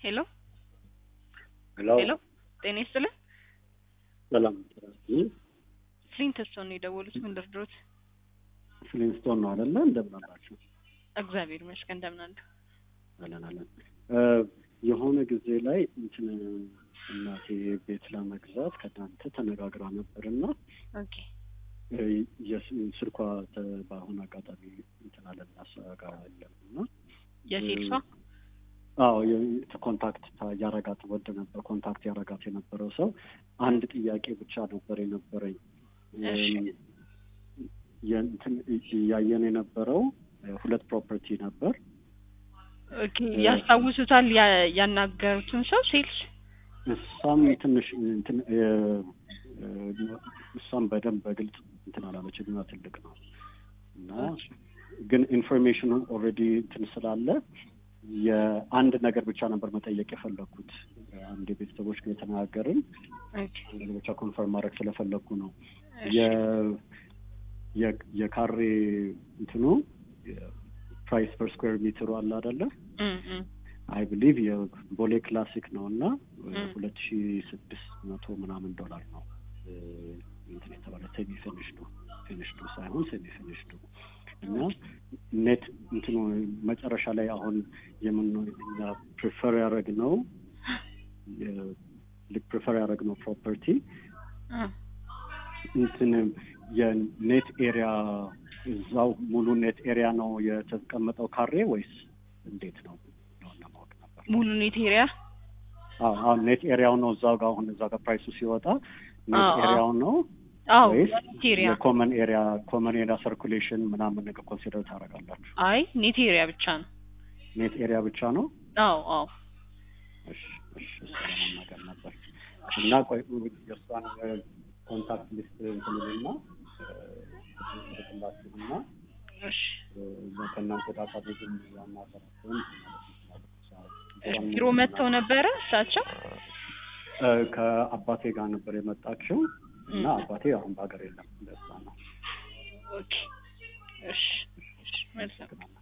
ሄሎ ሄሎ ሄሎ ጤና ይስጥልን። ሰላም ፍሊንትስቶን ነው የደወሉት። ምን ልርዶት? ፍሊንስቶን ነው አይደለ? እንደምን አላችሁ? እግዚአብሔር ይመስገን እንደምን አሉ? አለን አለን። የሆነ ጊዜ ላይ እንትን እናቴ ቤት ለመግዛት ከእናንተ ተነጋግራ ነበር እና ኦኬ ስልኳ በአሁን አጋጣሚ እንትን አለን እናሰጋ የለም እና የሴልሷ አዎ ኮንታክት ያረጋት ወደ ነበር ኮንታክት ያረጋት የነበረው ሰው አንድ ጥያቄ ብቻ ነበር የነበረኝ። እሺ። የእንትን እያየን የነበረው ሁለት ፕሮፐርቲ ነበር። ኦኬ ያስታውሱታል? ያ- ያናገሩትን ሰው ሴልስ እሷም ትንሽ እንትን እ- እ- እሷም በደንብ በግልጽ እንትን አላለችም እና ትልቅ ነው እና ግን ኢንፎርሜሽኑ ኦልሬዲ እንትን ስላለ የአንድ ነገር ብቻ ነበር መጠየቅ የፈለግኩት። አንድ የቤተሰቦች ጋር የተነጋገርን ኦኬ አንድ ብቻ ኮንፈርም ማድረግ ስለፈለግኩ ነው። እሺ። የ- የ- የካሬ እንትኑ ፕራይስ ፐር ስኩዌር ሜትሩ አለ አይደለ? እም እም አይ ብሊቭ የቦሌ ክላሲክ ነው እና ም። ሁለት ሺ ስድስት መቶ ምናምን ዶላር ነው እ፣ እንትን የተባለ ሴሚ ፊኒሽዱ ፊኒሽዱ ሳይሆን ሴሚ ፊኒሽዱ እና ኔት እንትኑ መጨረሻ ላይ አሁን የምን እኛ ፕሪፈር ያደረግነው ፕሪፈር ያደረግነው ፕሮፐርቲ እ እንትን የኔት ኤሪያ እዛው ሙሉ ኔት ኤሪያ ነው የተቀመጠው ካሬ ወይስ እንዴት ነው ነው ለማወቅ ነበር። ሙሉ ኔት ኤሪያ አዎ አሁን ኔት ኤሪያው ነው እዛው ጋር አሁን እዛው ጋር ፕራይሱ ሲወጣ ኔት አዎ፣ አዎ። ኤሪያው ነው አዎ ወይስ ኔት ኤሪያ የኮመን ኤሪያ ኮመን ኤሪያ ሰርኩሌሽን ምናምን ነገር ኮንሲደር ታደርጋላችሁ? አይ ኔት ኤሪያ ብቻ ነው። ኔት ኤሪያ ብቻ ነው? አዎ አዎ እሺ እሺ እሱ ለመናገር ነበር እና ቆይ የእሷን ኮንታክት ሊስት እንትንልና ልክላችሁና እሺ እዛ ከእናንተ ጋር ካቤግን ያናገራችሁን እሺ። ቢሮ መጥተው ነበረ እሳቸው? ከአባቴ ጋር ነበር የመጣችው እና አባቴ አሁን በሀገር የለም። እንደዛ ነው። ኦኬ እሺ እሺ መልካም አመሰግናለሁ።